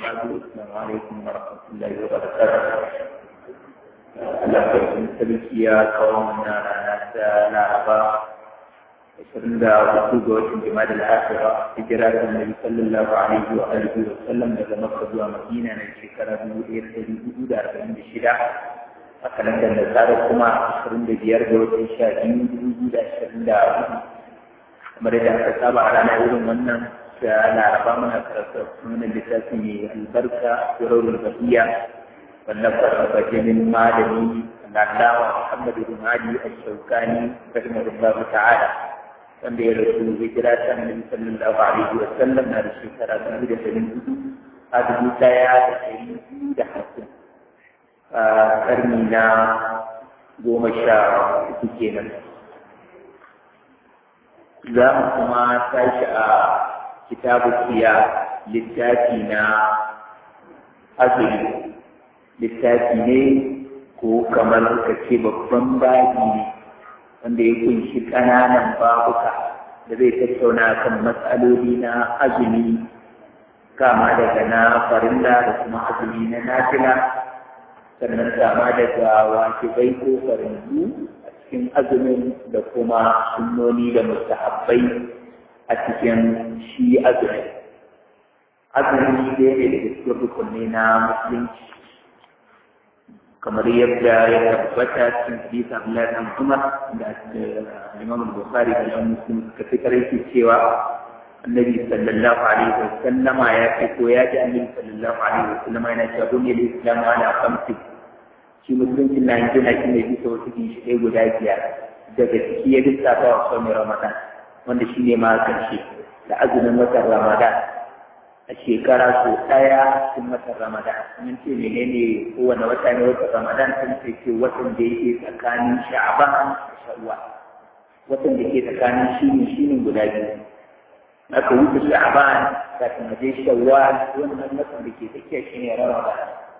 السلام عليكم ورحمة الله وبركاته Allah sarkin sarki ya kawo mana rana ta Laraba ashirin da hudu ga watan Jima'a al-Akhira hijira ta Annabi sallallahu alaihi wa alihi wa sallam daga Makka zuwa Madina na shekara dubu ɗaya da ɗari hudu da arba'in da shida a kalandar da tsara kuma ashirin da biyar ga watan sha biyu dubu biyu da ashirin da hudu kamar yadda aka saba a rana irin wannan da Laraba muna karanta sunan littafi mai albarka Sirrul Bahiya والنفر بجن مالني العلاوة محمد بن علي الشوكاني رحمه الله تعالى wanda ya rasu hijira ta annabi sallallahu alaihi wa sallam na da shekara dubu da ɗari hudu a dubu ɗaya da ɗari biyu da hamsin a ƙarni na goma sha uku kenan za mu kuma tashi a kitabu kiya littafi na azumi littafi ne ko kamar ka ce babban babi ne wanda ya kunshi ƙananan babuka da zai tattauna kan matsaloli na azumi kama daga na farilla da kuma azumi na nafila sannan kama daga wajibai ko farillu a cikin azumin da kuma sunnoni da mustahabbai a cikin shi azumi azumi ɗaya ne daga cikin rukunni na musulunci kamar yadda ya tabbata cikin hadisi Abdullahi bin Umar da Imam Bukhari da Imam Muslim suka fitar yake cewa Annabi sallallahu alaihi wa sallama ya ce ko ya ji Annabi sallallahu alaihi wa sallama yana cewa duniya da Islam ala khamsi shi musulunci na yanzu na shi ne bisa wasu ginshi guda biyar daga ciki ya lissafa wa sauran Ramadan wanda shi ne ma karshe da azumin watan Ramadan a shekara so ɗaya cikin watan Ramadan. Mun ce menene kowane wata ne watan Ramadan sun ce ce watan da yake tsakanin Sha'ban da Shawwal. Watan da ke tsakanin shine shine guda biyu. Aka wuce Sha'ban kafin a je Shawwal wannan watan da ke tsakiya shine Ramadan.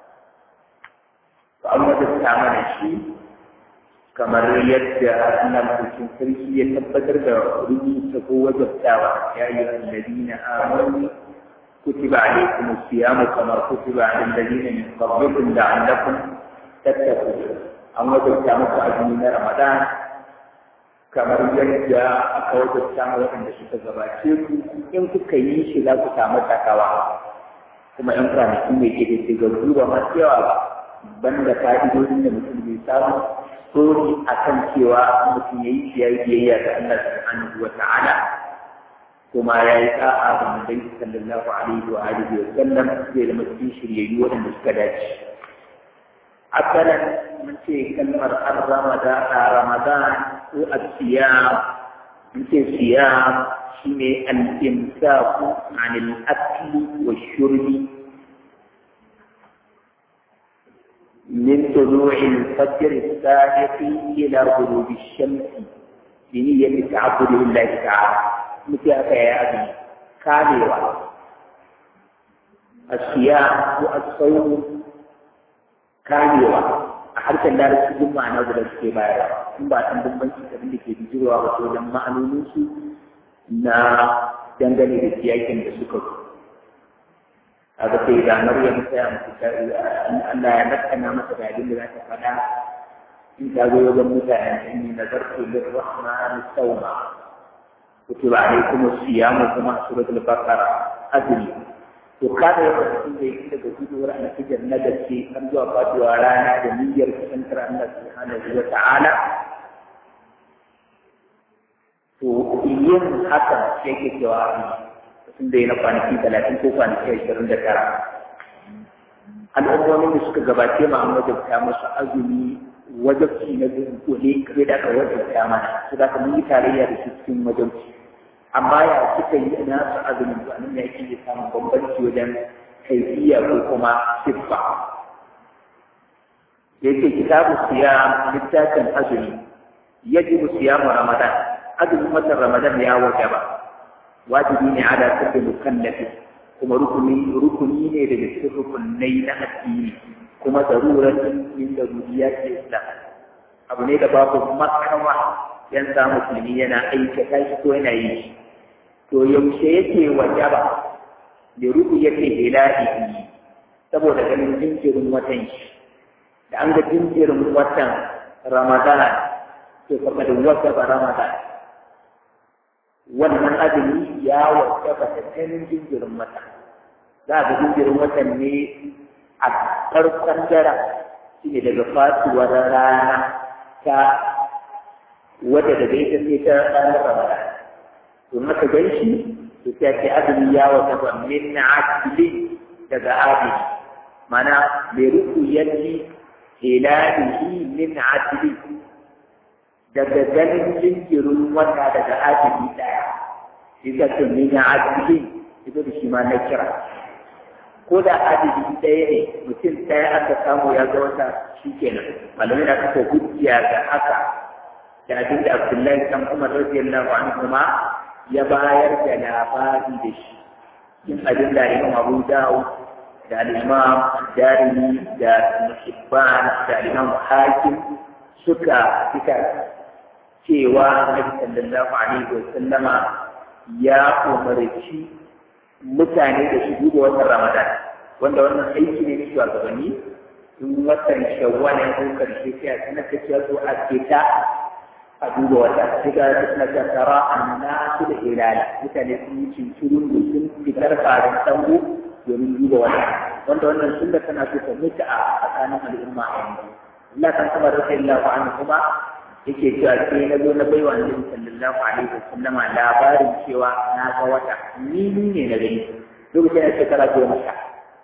To an wata ta mana shi kamar yadda Allah mutum sarki ya tabbatar da rubuta ko wajabtawa ya yi alladina amanu كتب عليكم الصيام كما كتب على الذين من قبلكم لعلكم تتقون أما تجمع أجمل رمضان كما يرجع أقوى تجمع وأن تشوف زباشيك إن كي شلا كتامة تكوا kuma in kwanaki mai ke da shigarru ba masu yawa ba banda fa'idodin da mutum bai samu sori a kan cewa mutum ya yi shi ya yi biyayya ga Allah subhanahu wa ta'ala kuma ya yi sa'a ga manzon sallallahu alaihi wa alihi wa sallam zai zama cikin shiryayyu waɗanda suka dace asalan mun ce kalmar ar-ramadan ramadan ko as-siyam mun ce siyam shine al-imsaku anil akli wa shurbi من طلوع الفجر الصادق إلى غروب الشمس بنية تعبد لله تعالى muke aka yi abin kamewa a siya ko a tsawo kamewa a harshen larabci duk ma'ana guda suke bayarwa in ba san bambanci abin da ke bijirwa ba wajen ma'anoninsu na dangane da siyakin da suka zo a ga sai da maryam sai a mutu Allah ya nakana masa da abin da za ta faɗa in ta zo wajen mutane inni nazartu lirrahmani sawma كتب عليكم الصيام كما سورة البقرة أدري وكان يقول لي إنك تقول أن في جنة الشيء أرجو أبادو أرانا جميع سنتر الله سبحانه وتعالى to yin haka shi yake jawabi sun da na kwanaki talatin ko kwanaki ashirin da tara al'ummomin da suka gabace ma an wajabta musu azumi wajabci na dunkule kare da aka wajabta mana su da mun yi tarayya da su cikin wajabci amma ya suka yi na su azumin to anan yake iya samun bambanci wajen kaifiya ko kuma siffa da yake kitabu siyam littafin azumi yajibu siyamu ramadan azumin watan ramadan ya wajaba wajibi ne ala kulli mukallafi kuma rukuni rukuni ne daga cikin rukunai na addini kuma daruratin min daruriyati islam abu ne da babu makawa yan sa musulmi yana aikata shi ko yana yi shi to yaushe yake wajaba da ruku yake ilahi saboda ganin jinjirin watan shi da an ga jinjirin watan ramadan to fa kada wata ba ramadan wannan azumi ya wata ba ta ganin jinjirin wata za ga jinjirin watan ne a farkon dara shi ne daga fatuwar rana ta wadda daga ita sai ta ranar ramadan to maka gan shi to sai ce azumi ya wata ba min adli daga adli mana bai ruku yadda hilalihi min adli daga ganin jinjirin wata daga adli daya shi ka ce min adli ita da shi ma na kira ko da adadi ɗaya ne mutum ɗaya aka samu ya ga wata shi kenan malamai na kafa hujja ga haka da abin da abdullahi kan umar radiyallahu anhu ma ya bayar da labari da shi yin abin da imam abu dawud da al-imam darimi da muhibban da imam hakim suka fitar cewa annabi sallallahu alaihi wa sallama ya umarci mutane da su duba watan ramadan wanda wannan aiki ne na shugabanni in watan shawwal ya zo karshe sai a sanar da cewa zo a fita a duba wata sai ga suna ta tara annasu da hilala mutane sun yi cincirin da sun fitar farin sango domin duba wata wanda wannan sunna tana so ta mutu a tsakanin al'umma a yanzu Allah kan kuma da sai Allah an kuma yake cewa sai na zo na baiwa Annabi sallallahu alaihi wasallama labarin cewa na ga wata ni ne na gani lokacin da shekara goma sha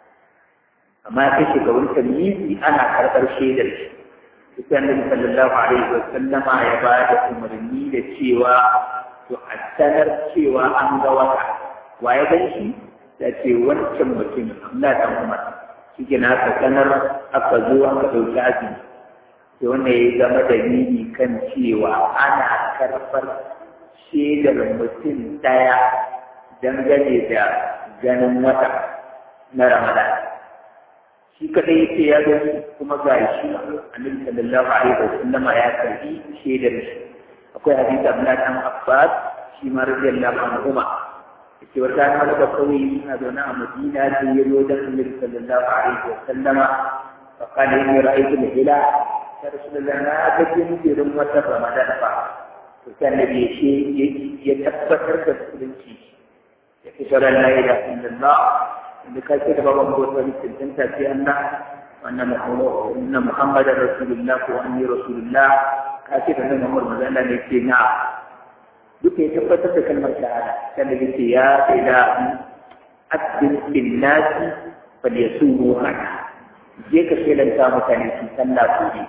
amma kai shekarun tamyizi ana karɓar shaidar shi sai Annabi sallallahu alaihi wasallama ya ba da umarni da cewa to a sanar cewa an ga wata wa ya gan shi da ce wancan mutum Allah ta umar shi ke na sanar aka zo aka ɗauki azumi sai wannan ya zama dalili kan cewa ana karɓar shaidar mutum ɗaya dangane da ganin wata na ramadan shi kadai ya ce ya gani kuma ga shi annabi sallallahu alaihi wa sallama ya karbi shaidar shi akwai hadisi Abdullah dan Abbas shi ma radiyallahu anhu ce wata rana daga kawai ina zaune a Madina sai ya zo da Annabi sallallahu alaihi wa sallama fa kana inni ra'aytu al-hilal ya rasulullah na ga jinjirin wata Ramadan fa to sai Annabi ya ce ya tabbatar da musulunci ya ce shara la ilaha illallah inda ka ce da baban ko wani tantanta sai Allah wannan Muhammad inna Muhammadar rasulullah ko anni rasulullah ka ce da nan Muhammad manzo Allah ne ce na duk ya tabbatar da kalmar shahada sannan ya ce ya ila asbin bin nasi fal yasumu hana je ka shelanta mutane su sallah su ne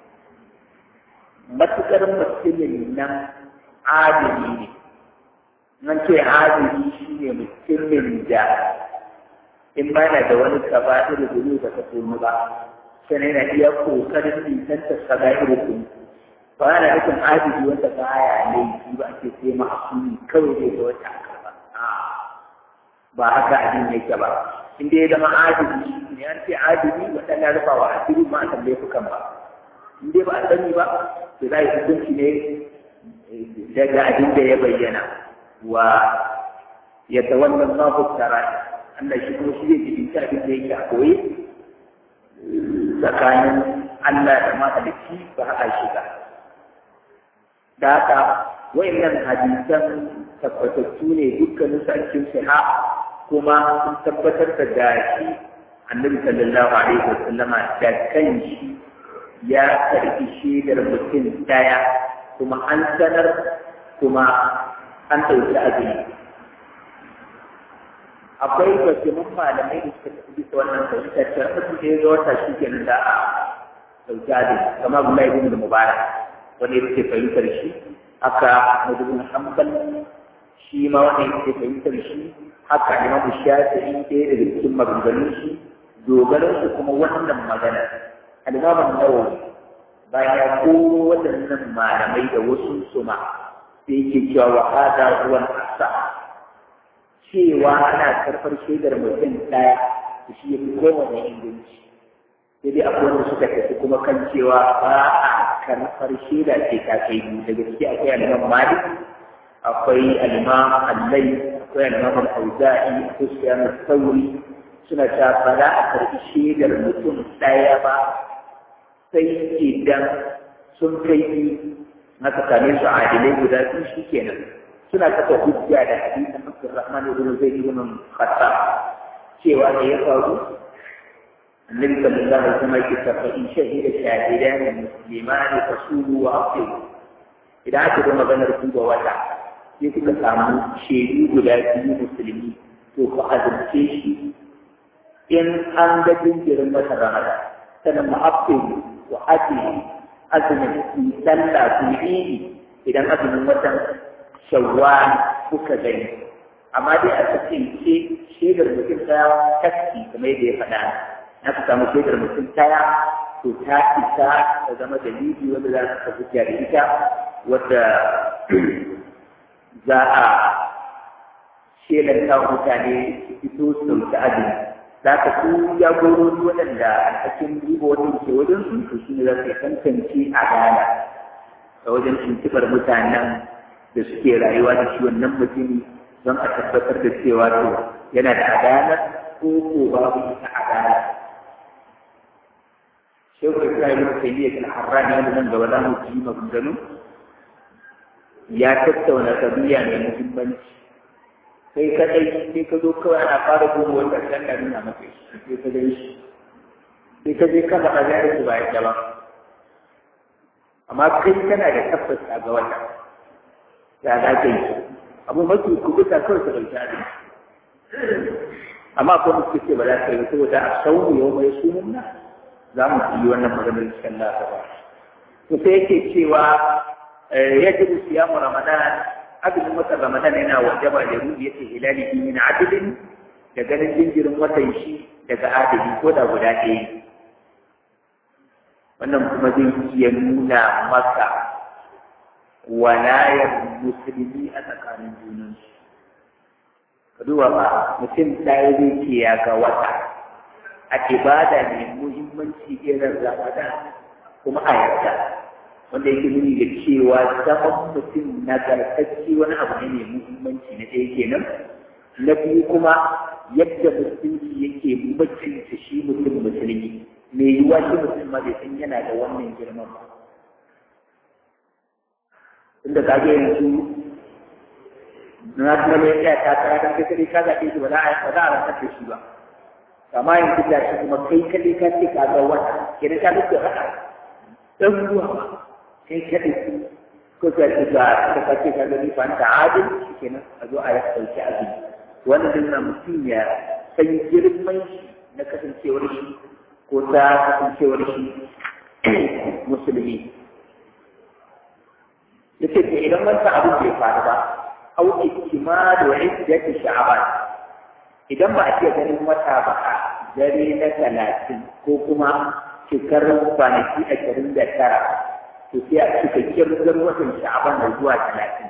matukar mutumin nan adili ne nan ce adili shi ne mutumin da in ba na da wani kaba irin zuru da ka tunu ba sannan yana iya kokarin nisanta saba irin zuru ba na nufin adili wanda ba ya laifi ba ake sai ma'asumi kawai zai ga wata ba ba haka abin yake ba in dai ya zama adili ne an ce adili wanda na rufa wa asiri ma a tambaye fukan ba in dai ba a sani ba to za a yi hukunci ne daga abin da ya bayyana wa ya tawallan ma fuskara Allah shi kuma shi zai jibinci abin da yake a koyi tsakanin Allah da mahalicci ba a shiga. da haka wayannan hadisan tabbatattu ne dukkanin su a cikin siha kuma sun tabbatar da gashi annabi sallallahu alaihi wasallam da kanshi ya karbi shaidar mutum daya kuma an sanar kuma an ɗauki azumi akwai basirin malamai da suka tafi bisa wannan fahimtar ta mutum da ya zo wata shi kenan da a ɗauki azumi kamar Abdullahi ibn Mubarak wanda yake fahimtar shi haka madubin hanbal shi ma wanda yake fahimtar shi haka imamu shafi'i ɗaya daga cikin maganganun shi dogaran su kuma wannan magana alimaman nawawi bayan ya koro waɗannan malamai da wasu su ma sai yake cewa wa hada huwa asa cewa ana karɓar shaidar mutum ɗaya shi ya fi kowane inganci sai dai akwai wanda suka tafi kuma kan cewa ba a karɓar shaida ce ta kai biyu daga ciki akwai alimam malik akwai alimam allai akwai alimam al-auza'i akwai sufyan sauri suna ta ba za a karɓi shaidar mutum ɗaya ba sai idan sun kai biyu aka same su adilai guda biyu shi kenan suna kafa hujja da hadisin Abdurrahman ibn Zaid ibn Khattab cewa da ya faru النبي صلى الله عليه وسلم يقول فإن شهد شاهدان مسلمان فصولوا وأطيعوا إذا أكدوا مغنى رسول ووضع يقول سامو شهدوا guda biyu musulmi to ku azumce shi in an ga jinjirin wata ramada sannan ma'afin wa ake azumin su sallah su yi idan azumin watan shawwal kuka gani amma dai a cikin ce shaidar mutum ta taski kamar yadda ya faɗa na ka samu shaidar mutum taya to ta isa ta zama dalili wanda za ka hujja da ita wadda za a shelanta mutane su fito su ɗauki azumi za ka su jagorori waɗanda a cikin duba wani ke wajen su to shi ne za su tantance a gana a wajen tuntuɓar mutanen da suke rayuwa da shi wannan mutumi don a tabbatar da cewa to yana da adala ko ko babu ita adala shehu ibrahim ibn taymiyyah al-harrani wanda nan gaba za mu ji maganganu ya tattauna tabiya mai muhimmanci sai kadai sai ka zo kawai ana fara duba wanda kan da nuna maka sai ka dai shi sai ka je ka faɗa zai su bayan gaba amma kai kana da tabbas a ga wata ya za ka yi abu mafi kubuta kawai ka ɗauki abin amma akwai musu ce ba za ka yi saboda a sauru yau mai sunan nan za mu yi wannan maganar cikin lafa ba to sai yake cewa yajibu siyamu ramadan azumin watan ramadan yana wajaba da ru'yati hilalihi min adlin da ganin jinjirin watan shi daga adali ko da guda ɗaya wannan kuma zai iya nuna maka walayar musulmi a tsakanin junansu ka duba ba mutum ɗaya zai ke ya ga wata a ibada mai muhimmanci irin ramadan kuma a yarda wanda yake nuni da cewa zaman mutum na garkacci wani abu ne mai muhimmanci na ɗaya kenan na biyu kuma yadda musulunci yake mutunta shi mutum musulmi mai yiwuwa shi mutum ma bai san yana da wannan girman ba tunda ka ga yanzu na kuma mai tsaya ta tsara don kai ka zaɓe shi ba za a ba za a rantsar da shi ba amma yanzu da shi kuma kai kaɗai ka ce ka ga wata kenan ka duk da haka ɗan ruwa ba kai kaɗai ko ka ce ga ka ka ce ka ga ni fa ta adil shi kenan a zo a ɗauki azumi wannan din na mutum ya san girman shi na kasancewar shi ko ta kasancewar shi musulmi yace to idan wannan abin bai faru ba au iktimadu iddati sha'ban idan ba a iya ganin wata ba a dare na talatin ko kuma cikar kwanaki ashirin da tara to sai a cika kirgar watan sha'ban da zuwa talatin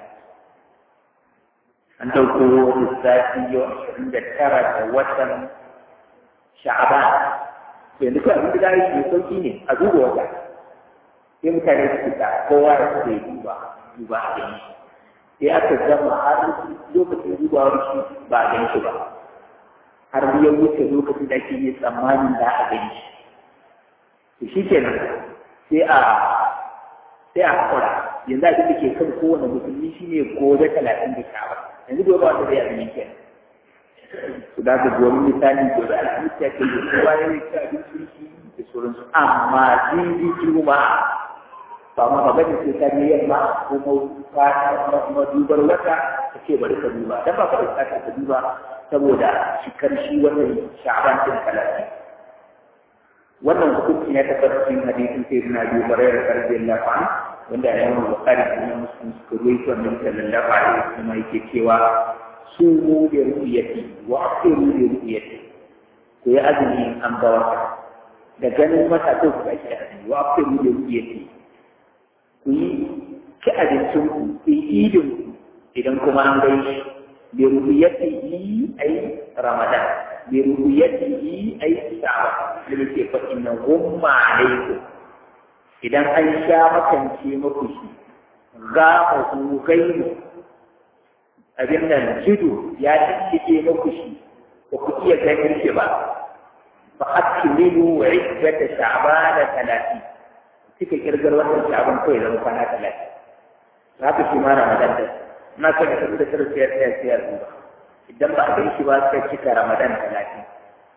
an ɗauko lissafi yau ashirin da tara da watan sha'ban yanzu kawai abin da za a yi mai sauƙi ne a duba wata sai mutane su fita kowa ya su zai duba duba a gani sai aka zama har lokacin dubawar shi ba a gani shi ba har ya wuce lokacin da ake yi tsammanin da a gani shi to shi kenan sai a sai a hakura yanzu abin da ke kan kowane musulmi shine gobe talatin da sha yanzu gobe wanda zai abin kenan su da ka gobe misali gobe alhamis ya ke yi kowa ya yi ci abincin shi da sauransu amma jiji juma ba ma ba gani sai ta ne yamma ko ma dubar wata ta ce bari ka duba dan ba ka da ka duba saboda shikar shi wannan sha'ban din kalati wannan hukunci ne ta farkin hadisin sai na biyu barayar radiyallahu anhu wanda ya yi bukari da imam muslim suka ruwaito annabi sallallahu alaihi wasallam yake cewa sumu bi ru'yati wa aqiru bi ru'yati ko ya azumi an ga wata da ganin mata to ku ake azumi wa aqiru bi ru'yati ku yi ki abincin ku ku yi idin ku idan kuma an gaishe bi ru'yatihi ay ramadan bi ru'yatihi ay sha'ban da ke fa inna humma alaikum idan an sha makance muku shi ga ku gaimu abin nan jidu ya tsike muku shi ba ku iya ganin shi ba fa akmilu iddata sha'bana 30 kika kirgar wannan sha'ban kawai zama kwana 30 haka shi ma ramadan da na kan da da sarfiyar da siyar ba idan ba a gan shi ba sai cika ramadan 30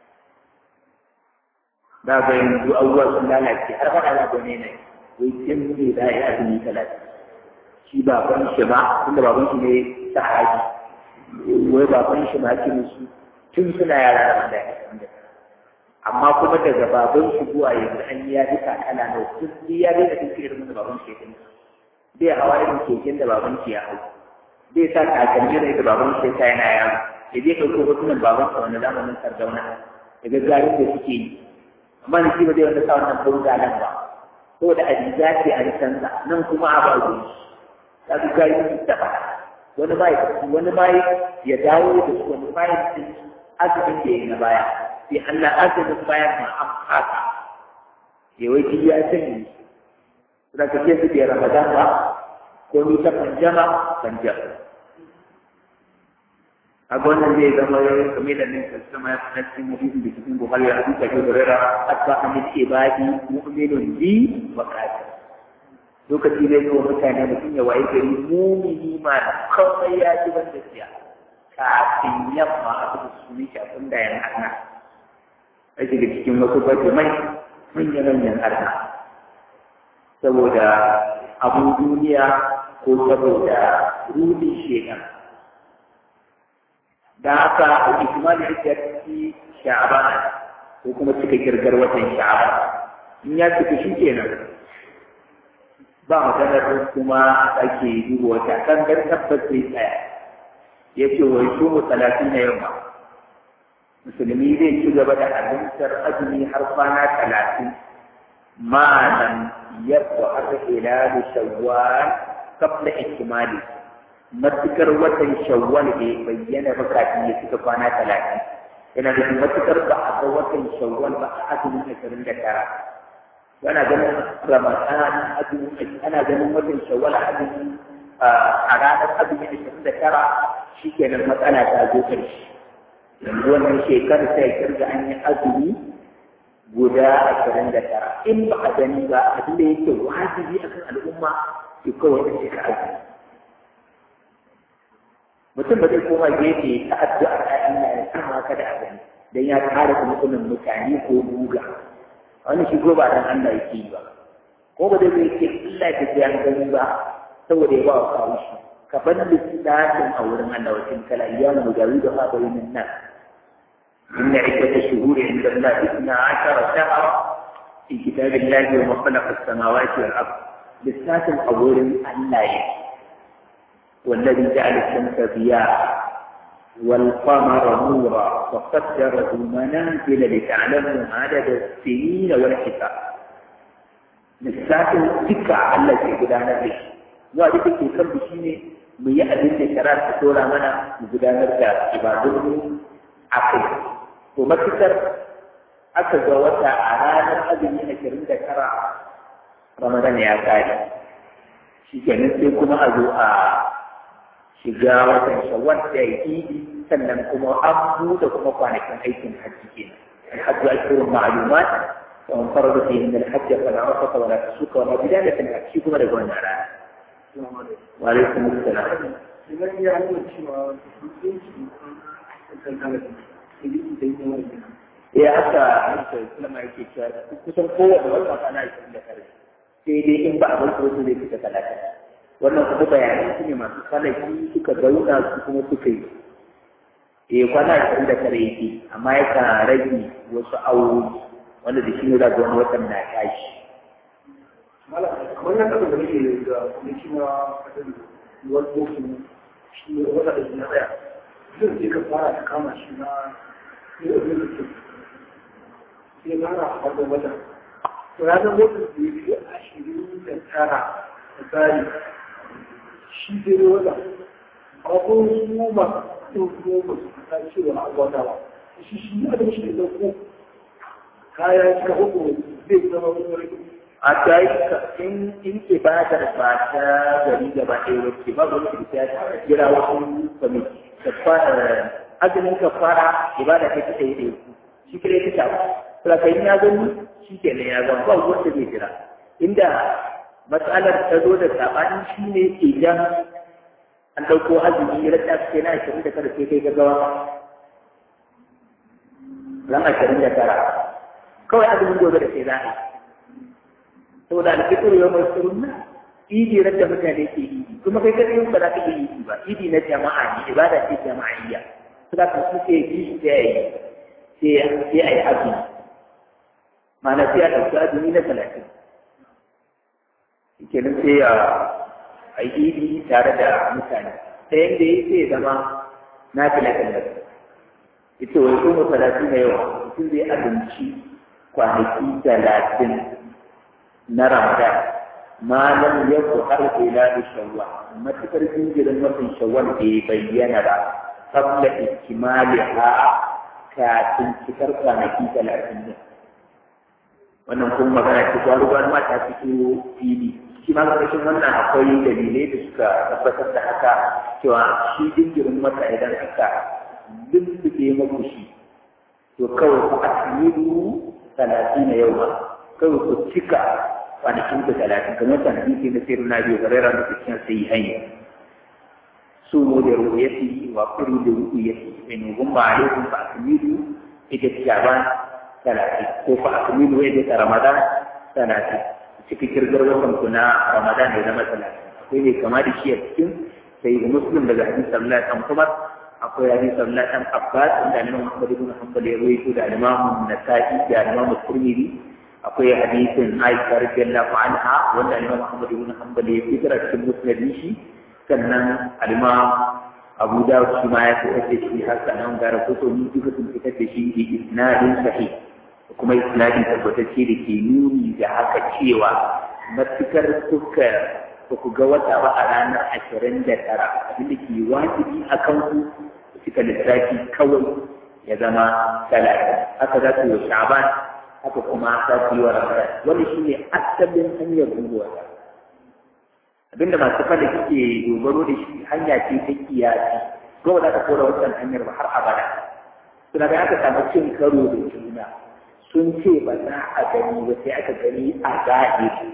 da ga yanzu abubuwa sun lalace har faɗa da gane ne wai kin ne da ya azumi 30 shi baban shi ba tunda baban shi ne sahabi wai baban shi ma ke musu tun suna yara da wanda ya amma kuma daga baban shi zuwa yanzu an yi ya ji kakana na duk ya daina duk irin da baban shi ya dinga bai hawa irin keken da baban shi ya hau bai sa kakanni da baban shi ya yana yaro ya je ɗauko hotunan baban sa wanda zamanin sardauna daga garin da suke yi amma ni shi ba zai wanda sa wannan bauta nan ba saboda a riga ce a rikansa nan kuma a ba zuwa ta fi gari da fada wani ma wani ma ya dawo da su wani ma ya ci azumin da ya na baya sai Allah azumin bayan ma an fata ya wai ya sani suna ka ce su da Ramadan ba ko ni ta panjama panjama a wannan zai zama kamar da nan kasama ya fada cikin hadisin da cikin Bukhari ya hadisa ke da rera asba amin ibadi mu'minun bi wa kafir lokaci zai yi wa mutane mutum ya waye gari mumini ma da kawai ya ji ban da siya kafin yamma a kuma su ne shafin da yan arna a shiga cikin wasu bajimai manyan manyan arna saboda abun duniya ko saboda rudin shekan da haka a ikimali ake ci sha'aban ko kuma cika kirgar watan sha'aban in ya cika shi kenan ba maganar kuma ake duba wata kan gar tabbas sai tsaya ya ce wai su mu talatin na yamma musulmi zai ci gaba da abincar azumi har kwana talatin malam yadda aka ila da shawwal kabla ikimali matukar watan shawwal bai bayyana ba kafin ya cika kwana talatin yana da matukar ba a ga watan shawwal ba a azumin ashirin da tara yana ganin ramadan azumi ana ganin watan shawwal azumi a ranar azumi ashirin da tara shikenan matsala ta zo ƙarshe yanzu wannan shekarar sai kirga an yi azumi guda ashirin da tara in ba a gani ba abin da yake wajibi akan al'umma ki kawai da shekara azumi mutum ba zai koma gefe ta addu'a ta Allah ya sama ka da abin dan ya kare mutumin mutane ko buga wani shi ko ba dan Allah yake yi ba ko ba zai yake Allah ya ji an gani ba saboda ya ba wa kawo shi ka bar lissafin a wurin Allah wa tin kala ayyam mujawidu ha bayin nan inna iddata shuhuri inda Allah isna ashara shahra fi kitabillahi wa ma khalaqa as-samawati wal ard lissafin a wurin Allah yake والذي جعل الشمس ضياء والقمر نورا وقدره منازل لتعلموا عدد السنين والحساب lissafin duka Allah ke gudanar da shi zuwa duka ke kan shi ne mu yi abin da shara ta tora mana mu gudanar da ibadun a kai to matukar aka ga wata a ranar azumi ashirin da tara ramadan ya kare shi kenan sai kuma a zo a shiga watan shawwal da ya idi sannan kuma an buɗe kuma kwanakin aikin hajji kenan الحج أشهر معلومات ومن فرض فيهن الحج فلا رفث ولا فسوق ولا بداية الحج كما رجعنا على وعليكم السلام idan ya nuna cewa mutunci kan halatta idan ita yi wani ya haka haka sulama yake cewa kusan kowane wata kwana ashirin da kare sai dai in ba a bar su zai fita talata wannan kuma bayanai su ne masu falaki suka zauna su kuma suka yi eh kwana ashirin da kare yake amma yakan rage wasu awowi wanda da shi ne za ga wani watan na tashi wannan abin da nake da kwanaki na fadin yiwuwar bokin shi ne wata da na tsaya zai je ka fara ta kama shi na yau da ke sai fara a farkon wata to ya zama wata da ya fi ashirin da tara da tsari shi zai ne wata a kuma su ba su kuma su ta ce wani abu wata ba shi shi ne da shi da ɗauko kaya cika hukun zai zama wani wani a ta yi in in ibadar ba ta gari gaba ɗaya wacce ba wani da ta jira wasu kwamiti da fara azumin kafara ibada kai ta yi da shi kare ta shafa to kai ya gani shi ke ne ya zama ba wanda zai jira inda matsalar ta zo da sabani shi ne idan an ɗauko azumi ya rasa ce na ashirin da kada sai kai gaggawa ran ashirin da tara kawai azumin gobe da sai za a yi saboda alfitur yau mai surunna idi da mutane ke idi kuma kai kadai ba za ka iya idi ba idi na jama'a ne ibada ce jama'iyya suna ka su ke yi sai a yi sai a yi azumi ma'ana sai a ɗauki azumi na talatin kenan sai a yi idi tare da mutane ta yadda ya sai zama na talatin ita wai kuma talatin na yawa mutum zai abinci kwanaki talatin na ramadan malam ya ku har ila da shawwa matukar jinjirin watan shawwal bai bayyana ba qabla ikmaliha kafin cikar kwanaki talatin din wannan kuma magana ce ta ruwa ma ta fito fili shi ma ƙarshen wannan akwai dalilai da suka tabbatar da haka cewa shi jinjirin wata idan aka lullube maku shi to kawai ku asmiru talatin na yau ma kawai ku cika kwanakin ku talatin kamar ta hadisi na sirri na biyu garera da cikin sai hanya su mu da ru'yati wa kuru da ru'yati in gumma alaikum fa asmiru ita shaban talatin ko fa asmiru ita ramadan talatin cikin kirgar watan ku na ramadan da zama talatin akwai ne kama da shi a cikin sai muslim daga hadisi sallallahu alaihi wasallam akwai hadisi sallallahu alaihi wasallam abbas da Imam Muhammad ibn Hanbal ya rawaito da Imam Nasa'i da Imam Tirmidhi akwai hadisin Aisha radiyallahu anha wanda Imam Muhammad ibn Hanbal ya fitar cikin musnad shi sannan Imam Abu Dawud shi ma ya fitar da shi har sanan ga rahoto ni duka sun fitar da shi bi isnadin sahih kuma isnadin tabbatacce da ke nuni da haka cewa matukar suka ba ku ga wata ba a ranar ashirin da tara abinda ke wajibi a kan ku suka lissafi kawai ya zama talatin haka za su yi sha'ban haka kuma za su yi wa ramadan wani shi ne asalin hanyar dubuwa abinda masu fada suke dogaro da shi hanya ce ta kiyasi ko ba za ka kora wancan hanyar ba har abada suna da aka samu cin karo da juna sun ce ba za a gani ba sai aka gani a zahiri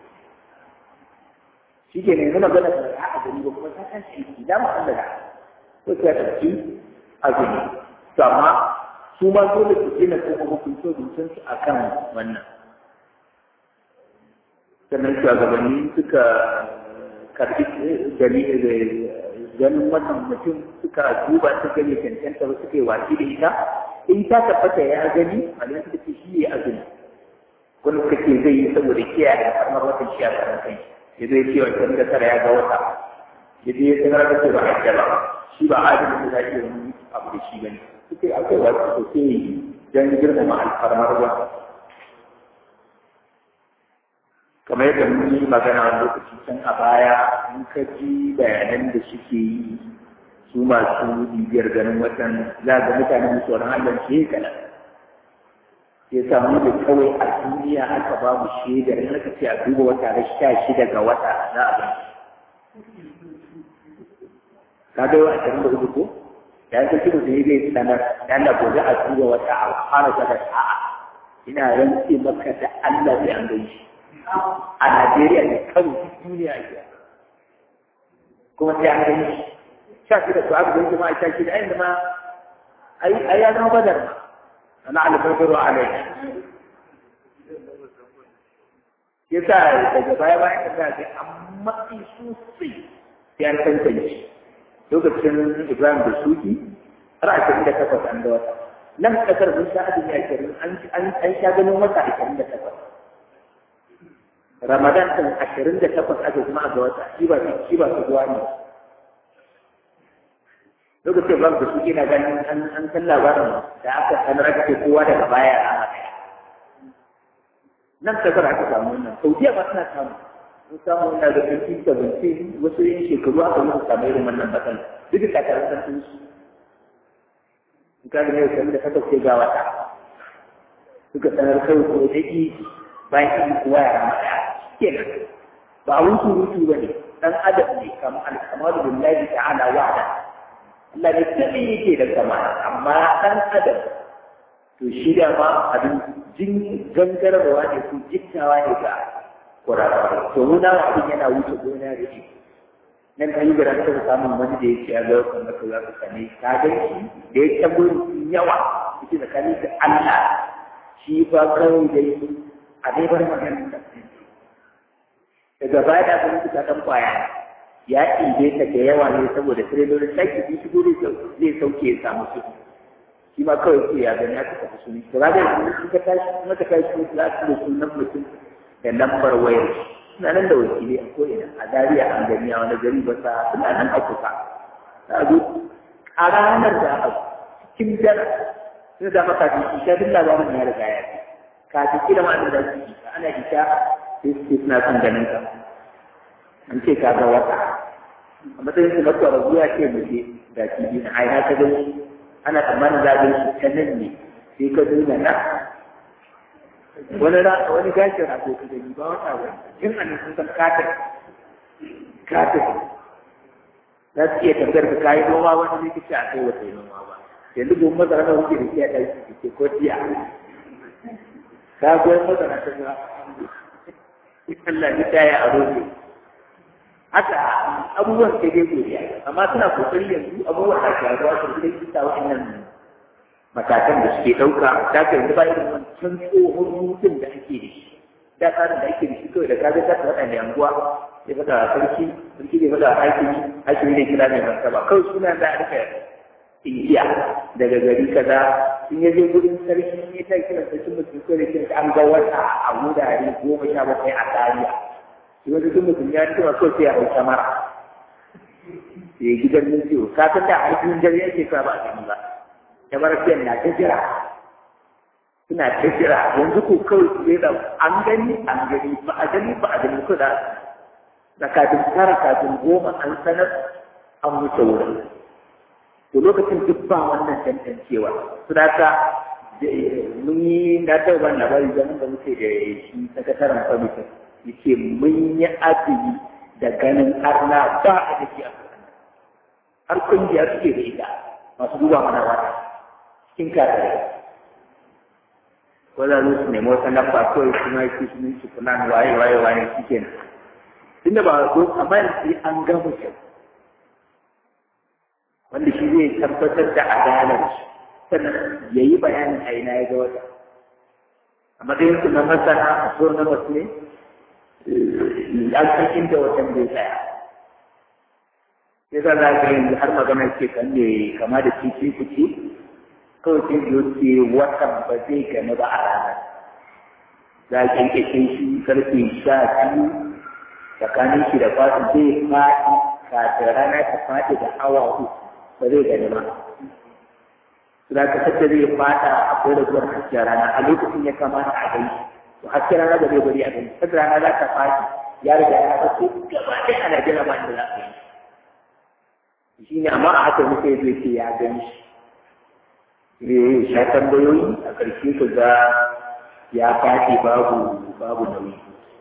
shi ke ne nuna gana da a gani ba kuma ta kan shi da mu Allah da ko ta tafi azumi to amma su ma dole su gina kuma hukunci hukuncin su akan wannan sannan shugabanni suka karbi ganin wannan mutum suka duba su gani cancanta ba suka yi wasi da ita in ta tabbata ya gani malamai suka ce shi ya azumi wani suka ce zai yi saboda kiyaye kamar watan shi a karan kai ya zai ce wancan da tara ya ga wata ya je ya sanar da ce ba a ba shi ba adalin da za a iya wani abu da shi bane suke akwai wasu sosai don girmama alfarmar wata kamar yadda mun yi magana wani lokaci can a baya in ka ji bayanan da suke yi su masu bibiyar ganin watan za ga mutane da tsoron Allah shi kana sai samu da kawai a duniya aka ba mu shaidar in aka ce a duba wata na sha shida ga wata za a ba ka ga yau ashirin da hudu ko da yanka kiro da zai sanar da Allah gobe a duba wata a fara sadar a'a ina rantse maka da Allah zai an gani a Najeriya ne kan duniya ke kuma sai an gani sha shida to aka gani ma a sha shida ai ma ai ya zama badar ma ana albarbaru alai yasa daga baya bayan da za a amma sosai sai an tantance lokacin Ibrahim da Suki har ashirin da takwas an da wata nan kasar mun sha azumi ashirin an sha ganin wata ashirin da takwas Ramadan ɗin ashirin da takwas aka kuma a ga wata shi ba shi ba su zuwa ne lokacin ban da suke na ganin an an san labarin da aka sanar aka ce kowa daga baya a haka nan kasar aka samu wannan saudiya ba suna samu sun samu wannan da fifty seventeen wasu yin shekaru aka yi su samu irin wannan bakan duk da takarar sun su in ka gane yau da kasa ce ga wata suka sanar kai ko da ki bayan ki kowa ya rama daya kenan ba abun surutu ba ne dan adam ne kamar alkamalu billahi ta'ala wa'ada Allah ne tabi yake da sama amma ɗan adam to shi da ma abin jin gangarwa ne ko jittawa ne ga kurakurai to muna abin yana wuce gona da shi nan kan yi garanta da samun wani da yake ya ga kan maka za ka sane ka ga shi da ya tabo yawa yake da kani da Allah shi fa kawai dai a dai bar magana daga baya da kuma kuka dan kwaya ya ɗibe ta da yawa ne saboda tirelorin sake bi shigo zai sauke ya samu su shi ma kawai ce ya gani aka tafi suni to ga yanzu in ka tashi kuma ka tashi za ka da sunan mutum da lambar wayar suna nan da wakili a ko'ina a zariya an gani a wani gari ba sa suna nan a kusa ta zo a ranar da a cikin dara sun da maka fi isha duk labarin ya riga ya fi kafin kila ma da za su isha ana isha sai su suna son ganin ka an ce ka ga wata a matsayin su na kwarazu ya ce mu je da kibi na ai haka gani ana tsammanin za a shi ta nan ne sai ka nuna na wani ra wani gashin a ka gani ba wata wani jin an sun san katin katin za su iya tambayar ka kayi noma wani zai kace a kai wata noma ba yanzu gobe masara na wuce da kiyaye ɗaki ke ko tiya ka goyi masara ta ga Allah ya taya a roƙe haka abubuwan sai dai godiya amma suna kokari yanzu abubuwan da ke zuwa su sai bisa wa'annan matakan da suke ɗauka da ka yanzu ba irin wancan tsohon mutum da ake da shi da tsarin da ake da shi kawai da ka ga ta waɗanda yanguwa ya faɗa a sarki sarki ne faɗa a hakimi hakimi ne kira mai martaba kawai suna da a rika iya daga gari kaza in ya je gudun sarki ya ta kira sarki mutum ko da kira an ga wata a wurare goma sha bakwai a tsariya shi wani duk mutum ya cewa kawai sai a hau samara ya yi gidan nan ciwo ka san da harkin dare yake ka ba a gani ba ya bar fiyan na ta jira suna ta jira yanzu ko kawai su da an gani an gani ba a gani ba a gani ko da da kafin tara kafin goma an sanar an wuce wurin to lokacin duk ba wannan tantancewa su da ka mun yi na taɓa ban labari zaman da muke da shi sakataren kwamitin yake mun yi azumi da ganin arna ba a da a har kungiya suke da ita masu duba mana wata cikin kare wadda su nemi wata lamba kawai suna yake su su fulan waye waye waye shi kenan tunda ba zo amma yanzu an gama kyau wanda shi zai tabbatar da adalar sannan ya yi bayanin a ina ya ga wata a matsayin su na masana a so na wasu ne an san inda wajen bai tsaya sai za za ka yanzu har magana ce kan ne kama da titi kuci kawai sai biyo ce watan ba zai gani ba a ranar za a kyankyashe shi karfe sha biyu tsakanin shi da fasu zai faɗi kafin rana ta faɗi da awa uku ba zai gani ba za ka sadda zai fata akwai raguwar hasken rana a lokacin ya kamata a gani to hasken rana da zai bari a gani sadda rana za ta faɗi ya riga ya fasu gaba ɗaya ana jira ba inda za a yi shi ne amma a haka muka yi zai ce ya gani shi ne sha tambayoyi a ƙarshe ka ga ya faɗi babu babu nauyi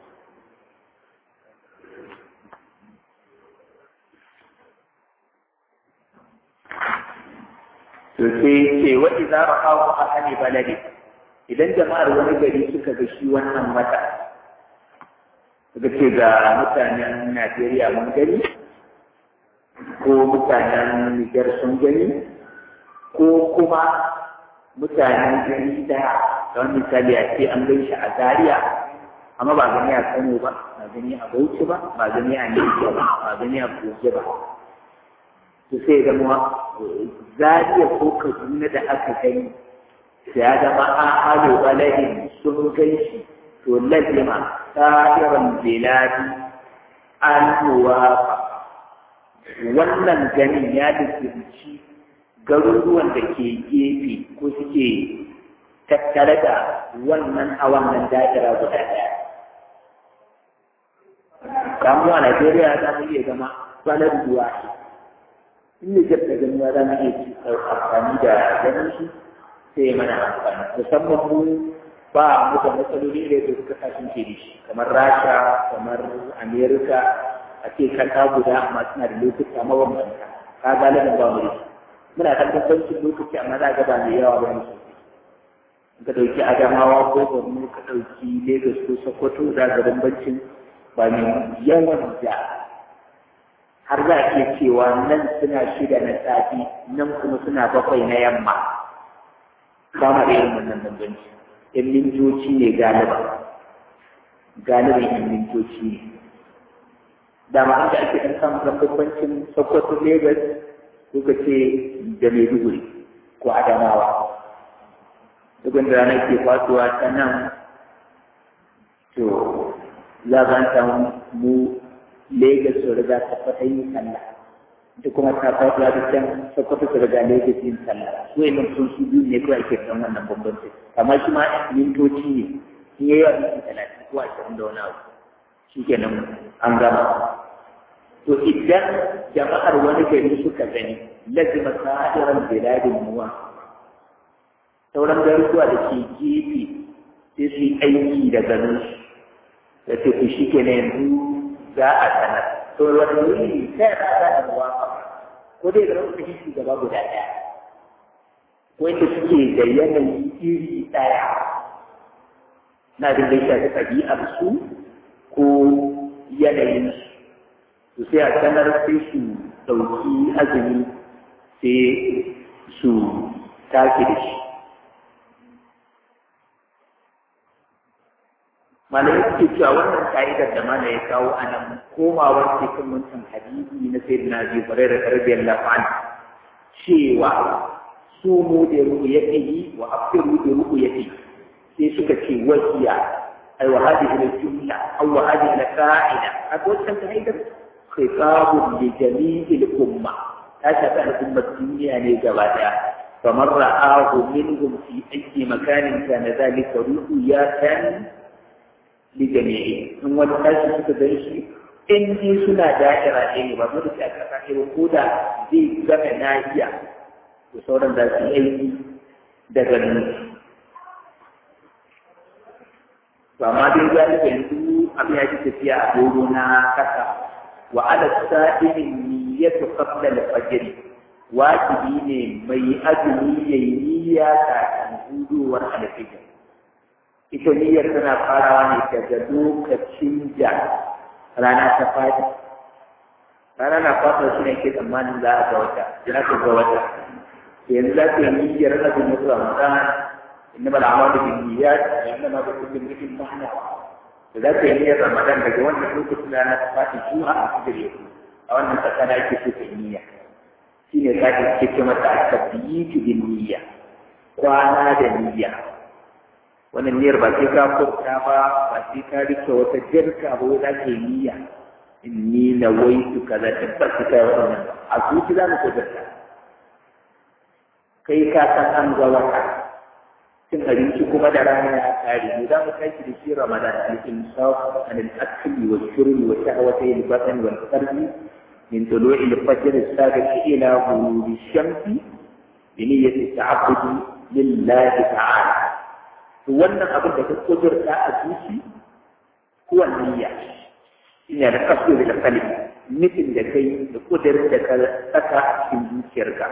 to sai ce wa idza ra'ahu ahli baladi idan jama'ar wani gari suka ga shi wannan wata suka ce ga mutanen Najeriya mun gani ko mutanen Niger sun gani ko kuma mutanen gari daya don misali a ce an gan shi a Zaria amma ba gani a Kano ba ba gani a Bauchi ba ba gani a Niger ba ba gani a Kogi ba to sai zama zariya ko kaduna da aka gani ya zama a halo balagin sun gan shi to lazima sa'iran biladi an wannan ganin ya dukkanci garuruwan da ke gefe ko suke tattare da wannan a wannan da'ira guda ɗaya. Kamuwa Najeriya za mu iya zama balar duwa in ne jab da ganuwa za mu iya amfani da ganin shi sai ya mana amfani musamman mu ba mu da matsaloli da da suka kashin ke da shi kamar rasha kamar amerika a ce kasa guda amma suna da lokuta mabambanta ka galibin ba mu da shi muna kan bambancin lokaci amma za ga ba mai yawa ba ne ka ɗauki adamawa ko borno ka ɗauki lagos ko sokoto za ga bambancin ba mai yawan da har za a iya cewa nan suna shida na safi nan kuma suna bakwai na yamma ba ma da irin wannan bambanci yan mintoci ne galiba galibin yan mintoci ne dama an da ake ɗan samun bambancin sokoto lagos ko ka ce da maiduguri ko adamawa duk da ranar ke fatuwa ta nan to za ka samu mu Legas su riga ta fata yin sallah ita kuma ta fatuwa da can Sokoto su riga Legas yin sallah su yi nan sun su biyu ne kawai ake kan wannan bambanci amma shi ma mintoci ne in yayi wa minti talatin ko ashirin da wani abu shi kenan an gama to idan jama'ar wani gari suka gani lazima sa'iran biladin muwa sauran garuruwa da ke gefe sai su yi aiki da ganin su da ce ku shi kenan yanzu za a sanar to wani wuri sai ya za a muwa ko dai da rahoton shi shugaba guda ɗaya wanda suke da yanayi iri ɗaya na da zai shafi ɗabi'ar su ko yanayin su sai a sanar sai su ɗauki azumi sai su take da shi malamai suke cewa wannan ka'idar da mana ya kawo a nan komawar cikin wancan hadisi na sai na biyu bare da karbiyar lafan cewa su mu da ruku ya yi wa afiru da ruku ya sai suka ce wasiya ai wa hadhihi al-jumla aw wa hadhihi al-qa'ida a wannan ka'idar khitabun li jami'il umma ta shafi al'ummar duniya ne gaba daya kamar ra'ahu minhum fi ayyi makanin kana dhalika ru'yatan li jami'i in wani tashi suka gan shi in ji suna da'ira ɗaya ne ba dole sai aka kashe ba ko da zai gama nahiya to sauran za su yi aiki da ganin to amma dai galiba yanzu abin ya ji tafiya a doro na kasa وعلى السائل النية قبل الفجر واجبي ne mai azumi ya yi niyya kafin hudowar alfijir ita niyyar tana farawa ne daga lokacin da rana ta fadi rana na fata shi ne ke tsammanin za a ga wata za ka ga wata yanzu za ka yi niyyar azumin ramadan innama al'amalu bin niyyat wa innama bi kulli imrin ma nawa da za ka yi niyyar ramadan daga wannan lokacin da na faɗi juha a cikin yau a wannan tsakana ake so ka niyya shi ne za ka ce mata ka biyi bin niyya kwana da niyya wannan niyyar ba sai ka furta ba ba sai ka rike wata jirka ba za ka yi niyya inni na waitu kaza tabbas ka yi waɗannan ba a zuci za mu kudurta kai ka san an ga wata cin abinci kuma da rana ya kare mu za mu tashi da shi ramadan al-insaf an al-akli wa shurbi wa shahwati al-batn wal qalbi min tulu'i al-fajr as-sadiq ila ghurub ash-shamsi bi niyyati ta'abbudi lillahi ta'ala to wannan abin da ka kudurta a zuci kuwa niyya ina da kasu da kalbi nufin da kai da kudurin da ka saka a cikin zuciyarka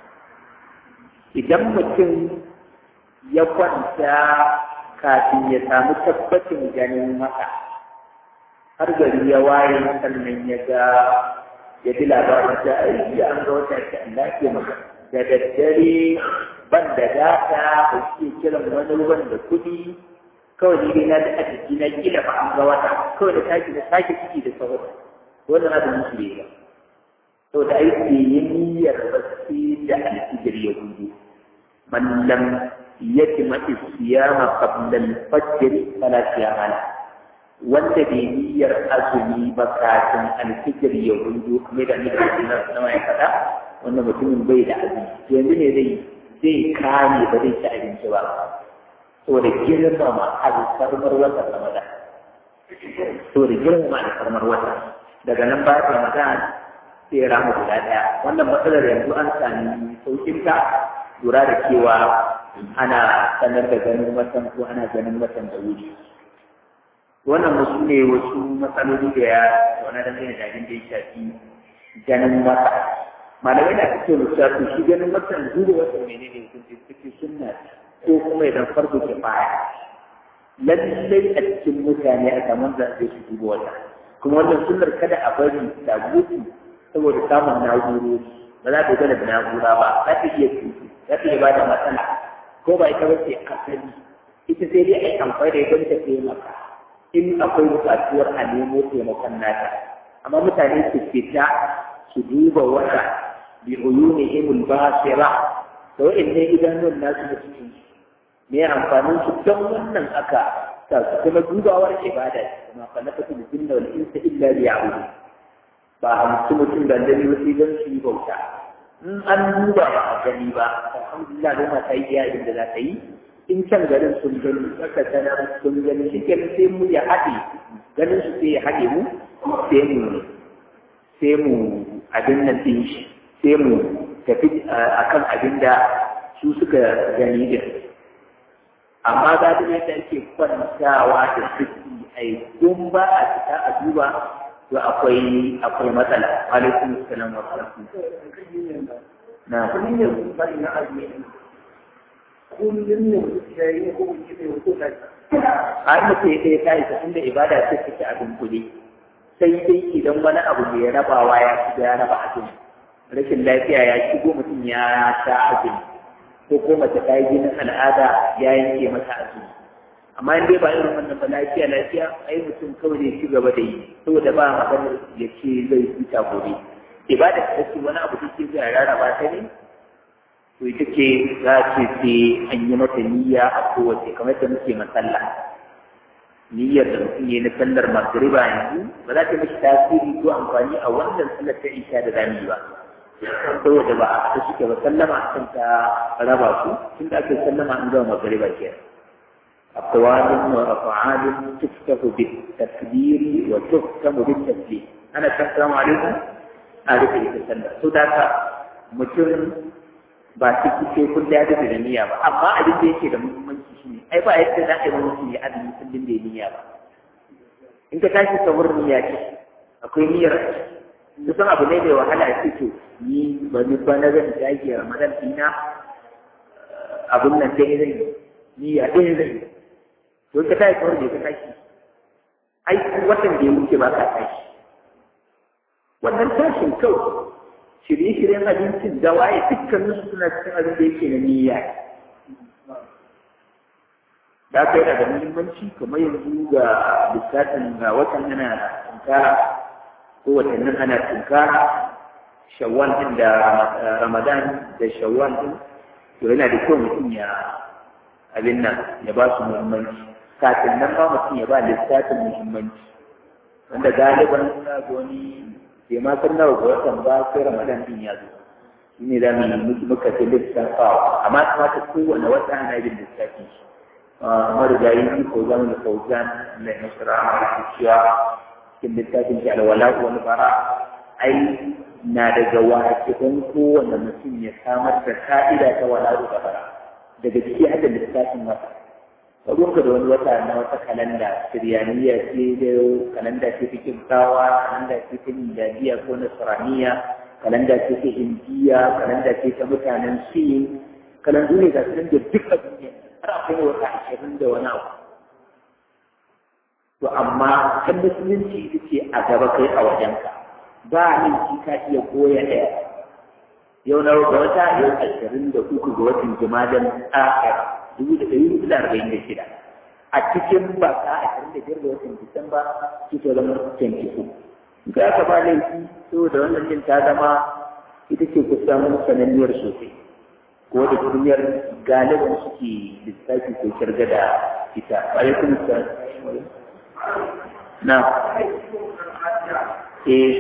idan mutum ya kwanta kafin ya samu tabbacin ganin maka har gari ya waye sannan ya ga ya bi labarin da aiki an ga wata ta Allah ke maka da daddare ban da data ba ke kiran wani ruwan da kuɗi kawai ni dai na da a jiki na kila ba an ga wata kawai da taki da sake ciki da sauran wannan na da musu ne ba to da aiki yin niyyar bacci da alfijir ya gudu man lam yatima siyama qabla al-fajr fala siyama la wanda bai niyyar azumi ba kafin al-fajr ya hudu kuma da nake na na mai kada wannan mutumin bai da azumi to yanzu ne zai zai kame ba zai ci abinci ba saboda girmama alfarmar watan ramadan saboda girmama alfarmar watan daga nan ba ramadan sai ya rama guda daya wannan matsalar yanzu an sami saukin ta lura da cewa ana sanar da ganin watan ko ana ganin watan da wuri wannan wasu ne wasu matsaloli da ya wani da zai da abin da ya shafi ganin wata malamai na cikin lissafi shi ganin watan duba watan menene hukunci suke sunna ko kuma idan farko ke baya lallai a cikin mutane a samun zaɓe su duba wata kuma wannan sunnar kada a bari ta gudu saboda samun na'urori ba za ta gana da na'ura ba za ta iya tutu za ta iya ba da matsala ko ba ita ba ce asali ita sai dai a yi amfani da ita ta taimaka in akwai buƙatuwar a nemo taimakon nata amma mutane su fita su duba wata bi uyuni imul basira da wa'annan idanun nasu da cikin me amfanin su don wannan aka sa su kuma dubawar ibada kuma fa nafatu bil jinna wal insa illa liya'budu ba a mutum mutum da dani wasu don su yi bauta in an duba ba a gani ba alhamdulillah doma ta yi iya da za ta yi in can garin sun gani aka sanar sun gani shi ke sai mu ya haɗe ganin su sai ya haɗe mu sai mu sai mu abin nan ɗin shi sai mu tafi a kan abin da su suka gani din amma za ta yadda ake kwantawa da suke a yi kun ba a fita a duba to akwai akwai matsala alaikum salam wa rahmatullahi na kullum ne ya yi ko wuce ne ko ta har mutum ya ɗaya ta isa inda ibada ce take abin kuɗi sai dai idan wani abu mai rabawa ya shiga ya raba abin rashin lafiya ya shigo mutum ya sha abin ko ko mace ta yi jinin al'ada ya yanke mata azumi amma in dai ba irin wannan ba lafiya lafiya ai mutum kawai ne ci gaba da yi saboda ba maganar ya ce zai huta gobe ibada ta ce wani abu take zai rarraba ta ne to ita ce za ce sai an yi mata niyya a kowace kamar da muke masalla niyyar da mutum ya na sallar magriba yanzu ba za ta mishi tasiri ko amfani a wannan sallar ta isha da zami ba saboda ba a suke ba sallama a kan ta raba su tun da ake sallama an gama magriba ke أقوال وأفعال تفتح بالتكبير وتختم بالتسليم أنا السلام عليكم أعرف التسلم سوداك mutum ba su kuke kun da da niyya ba amma abin da yake da muhimmanci shine ai ba yadda za a yi mutum ya azumi kullum da niyya ba in ka tashi sahur niyya ce akwai niyyar kusan abu ne mai wahala a to ni ba ni ba na zan dage ramadan dina abun nan dai zai niyya dai zai to ka tashi sahur ne ka tashi ai watan da ya wuce ba ka tashi wannan tashin kawai shirye-shiryen abincin da waye dukkanin su suna cikin abin da yake na niyya da kai daga muhimmanci kamar yanzu ga lissafin ga watan ana tunkara ko watannin ana tunkara shawwal din da ramadan da shawwal din to yana da kyau mutum ya abin nan ya ba su muhimmanci kafin nan ba mutum ya ba lissafin muhimmanci wanda galiban na wani bai ma san nawa ga watan ba sai ramadan din ya zo shi ne za mu yi muka ce lissafawa amma kamata kowane wata ana yin lissafi shi marigayi shi ko zama da fauzan na nasara a cewa cikin littafin shi alwala wani bara ai na daga wakilan kowane mutum ya samar da ka'ida ta wala da bara daga ciki hada lissafin wata ruwanka da wani wata na wata kalanda siriyaniya ce da kalanda ce ta kimtawa kalanda ce ta miladiya ko nasraniya kalanda ce ta indiya kalanda ce ta mutanen sin kalandu ne ga su da duk a duniya har akwai wata ashirin da wani abu to amma kan musulunci ita ce a gaba kai a wajenka ba min shi ka iya koya ɗaya yau na ga wata yau ashirin da uku ga watan jimadan akhira dubu da ɗari hudu da arba'in da shida a cikin baka ashirin da biyar da watan disamba su ta zama twenty two ga aka ba laifi saboda wannan din ta zama ita ce kusan sananniyar sosai ko da duniyar galiban suke lissafi ko kirga da ita alaikum salam na eh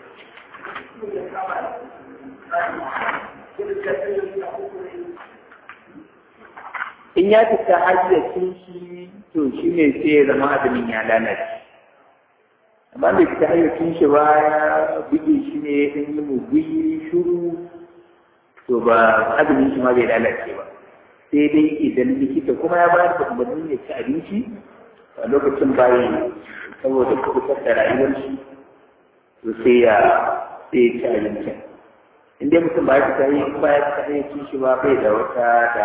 in ya fita hayyacin shi to shi ne sai ya zama azumin ya lalace amma da fita hayyacin shi ba ya buge shi ne ya ɗan yi muguyi shuru to ba azumin shi ma bai lalace ba sai dai idan likita kuma ya bayar da umarnin ya ci abinci a lokacin bayi saboda kubutar da rayuwar shi to sai ya sai ya ci abincin in dai mutum ba ya fita yi ba ya fita yi cin shi ba bai da wata da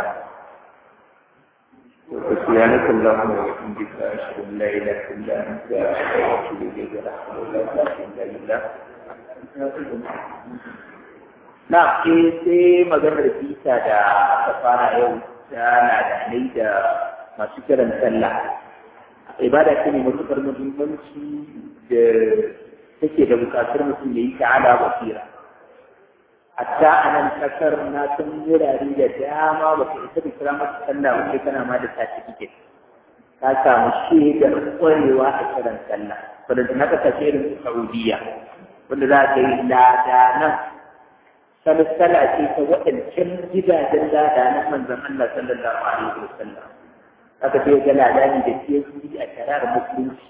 سبحانك اللهم وبحمدك أشهد أن لا إله إلا أنت أستغفرك إليك لا حول ولا قوة إلا بالله na ke sai maganar bisa da aka fara yau ta ladanai da masu kiran sallah ibada ce ne matuƙar muhimmanci da take da buƙatar mutum ya yi ta'ala basira hatta a nan ƙasar na san wurare da dama ba ka isa da kira masa sallah ba sai kana ma da certificate ka samu shaidar ƙwarewa a kiran sallah wadda na kasashe irin su Saudiya wanda za ka yi ladanan salsala ce ta waɗancan gidajen ladanan manzon Allah sallallahu alaihi wasallam aka ce ga ladani da PhD a shari'ar musulunci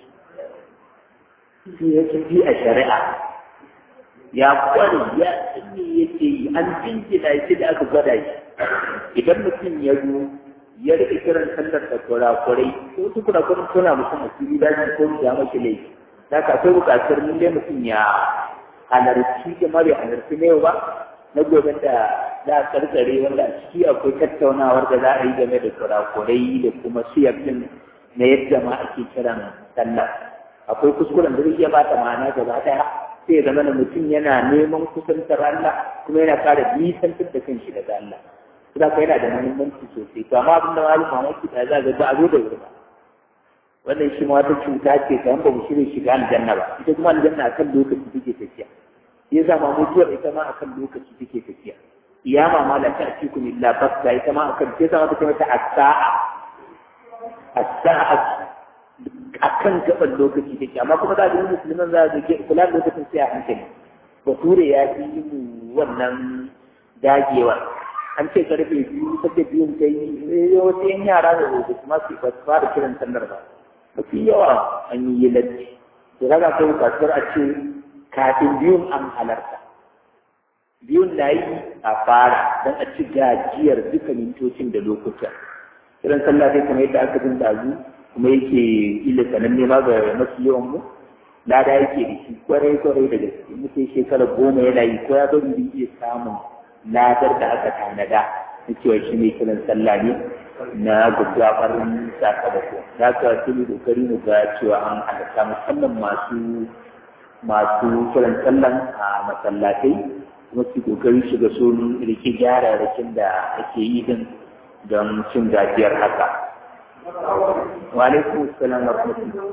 PhD a shari'a ya kware ya tsinne yake yi an jinjina shi da aka gwada shi idan mutum ya zo ya rike kiran sallar da kurakurai ko su kurakurai suna mutum a fili da shi ko ya mashi laifi da ka akwai bukatar mun dai mutum ya halarci da mara halarci na yau ba na gobe da za a karkare wanda a ciki akwai tattaunawar da za a yi game da kurakurai da kuma siyafin na yadda ma ake kiran sallah akwai kuskuren da zai iya bata ma'ana gaba daya sai zama da mutum yana neman kusantar Allah kuma yana kara nisantar da kanshi daga Allah kuma ka yana da muhimmanci sosai to amma abin da malum mamaki da za ga ba a zo da wuri ba wannan shi ma wata cuta ce ta ba mu shirya shiga aljanna ba ita kuma aljanna akan lokaci take tafiya ya zama mutuwar ita ma akan lokaci take tafiya iyama ma la ta'tikum illa bakta ita ma akan sai zama ta mata as-sa'a as-sa'a akan gaban lokaci take amma kuma za ga musulman za ga kula da lokacin sai a hankali bature ya fi mu wannan dagewar an ce karfe biyu sabda biyun ta yi wasu yan yara da zai kuma su ba su fara kiran sallar ba mafi yawa an yi yi latti to kaga kai kasuwar a ce kafin biyun an halarta biyun na yi a fara don a ci gajiyar duka mintocin da lokuta kiran sallah sai kamar yadda aka jin dazu kuma yake ila sananne ma ga mafi yawan mu lada yake da shi kwarai kwarai da gaske muke shekara goma yana yi ko ya zo mu iya samun ladar da aka tanada na cewa shi ne kiran sallah ne na gaggafarin sakamako za ka tuni kokari mu ga cewa an halatta musamman masu masu kiran sallan a masallatai kuma su kokari shiga sun rike gyararrakin da ake yi din don cin gajiyar haka wa alaikum assalam wa rahmatullah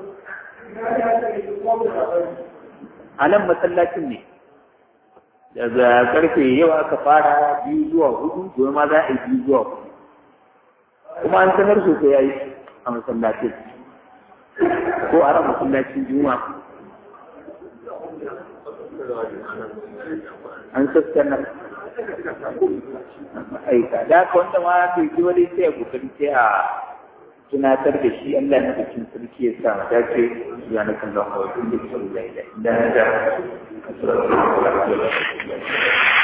a nan masallacin ne daga karfe yau aka fara biyu zuwa hudu gobe ma za a yi biyu zuwa hudu kuma an sanar sosai ya yi a masallacin ko a ran masallacin juma an sassana aika da ka wanda ma bai ji wani sai a kokari sai a tunatar da shi Allah na bikin sarki ya sa mu dace ya na kan lawa wa kullu sallallahu alaihi wa sallam